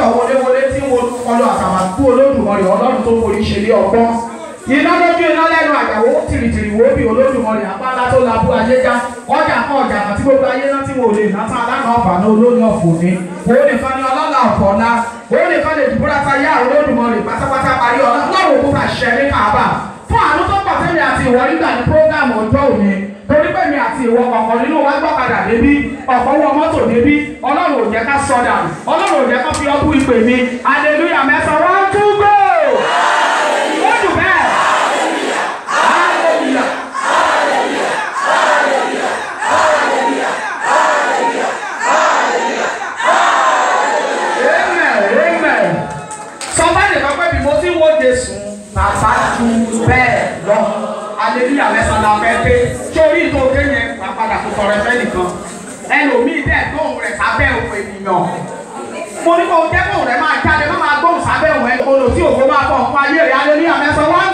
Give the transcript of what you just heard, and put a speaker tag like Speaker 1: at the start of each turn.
Speaker 1: wọléwọlé tí wọn kọlu àtàwàkú olódùmarè ọlọ́run tó forí ṣe lé ọgbọ́n iná lójú iná lẹ́nu àjàwó tìrìtìrì wo bí olódùmarè apáńlá tó labú ayé já ọjà kan ọjà kan tí gbogbo ayé náà tí wọn ò lè ná tán alága ọ̀fà náà olórí ọ̀fọ̀ ni òun nìkan ni ọlọ́lá ọ̀fọ̀ ọ̀la òun nìkan lè dìbò láta yá olódùmarè pátápátá parí ọ̀la lọ́rùn òkú ká ṣẹ ní káàbà fún àánú tó pọ̀ tẹ́mi àti ìwọ nígbà ní prógámù ọjọ́ òní torí pé mi àti ìwọ ọ̀kan nínú wa gbọ́kadà débí ọ̀kan wọ mọ́tò débí ọlọ́run ò jẹ́ ká sọdà ọlọ́run ò jẹ́ ká fi ọkùn ìpè mi hallelujah mẹ́sàn-án one two go ó dùn bẹ́ẹ̀ hallelujah. Amen, amen. Somebody kan pẹ́ bí mo ti wo Jésù, bàbá ju bẹ́ẹ̀ lọ. Aleluya mẹ́sàn-án la fẹ́ pé sórí ìtò òkè yẹn wà padà kó tọrẹ fẹ́ nìkan. Ẹlòmíì dẹ̀ gbóhùn rẹ̀ sábẹ́ òun ènìyàn. Mo ní kó o jẹ́ kóhùn rẹ̀ máa jáde má máa gbóhùn sábẹ́ òun ẹ̀. Olùtí òkú máa bọ̀ fún ayé rẹ̀ aleluya mẹ́sàn-án wá